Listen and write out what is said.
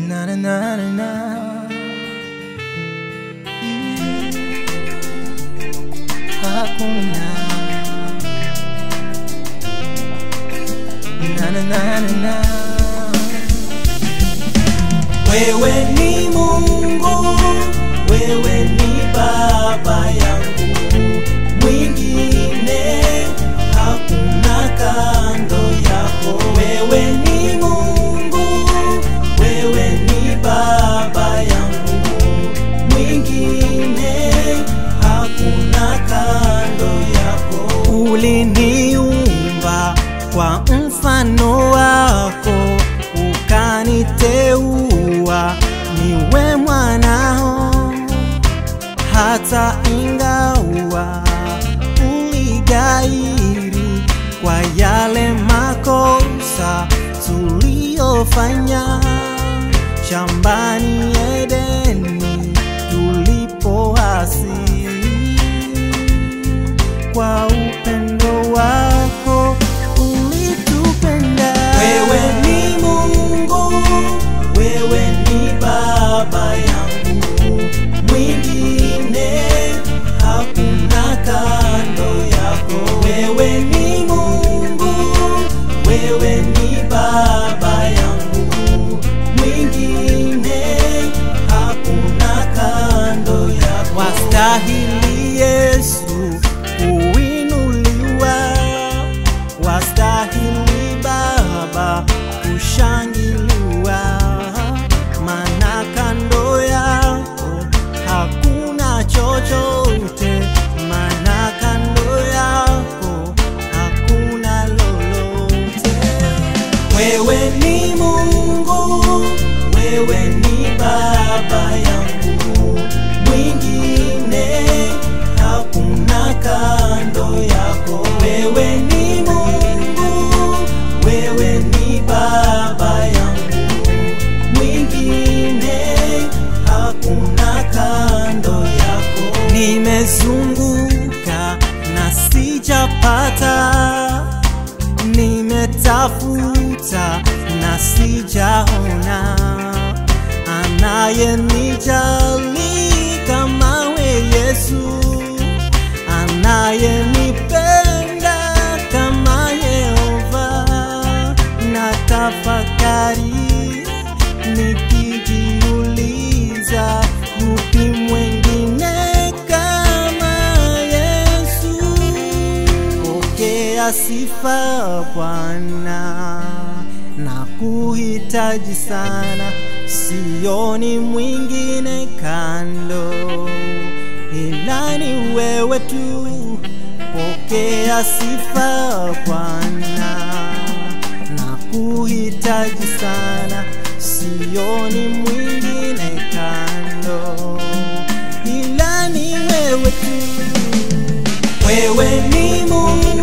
Na na na na na. Hakuna. Na na na na na. Wewe ni Mungu, wewe ni baba yangu, mwingine hakuna kando yako. Wewe ni Mungu, wewe ni baba yangu, mwingine hakuna kando yako. Uliniumba kwa mfano wako, ukaniteua niwe mwanao hata ingawa uligairi kwa yale makosa tuliyofanya shambani Edeni tulipoasi. Kwa upendo wako ulitupenda. Wewe ni Mungu, wewe ni baba yangu, mwingine hakuna kando yako. Wewe ni Mungu, wewe ni baba yangu, mwingine hakuna kando yako. Wastahili Yesu kuinuliwa, wastahili Baba kushangiliwa, maana kando yako hakuna chochote, maana kando yako hakuna lolote. Wewe ni Mungu, wewe ni baba yangu, mwingine hakuna kando yako. Wewe ni Mungu, wewe ni baba yangu, mwingine hakuna kando yako. Nimezunguka na sijapata nimetafuta na sijaona anayenijali kama we Yesu, anayenipenda kama Yehova. Na tafakari nikijiuliza, yupi mwengine kama Yesu? Pokea sifa Bwana, na kuhitaji sana, sioni mwingine kando, ila ni wewe tu. Pokea sifa Bwana, na kuhitaji sana, sioni mwingine kando, ila ni wewe tu. Wewe ni Mungu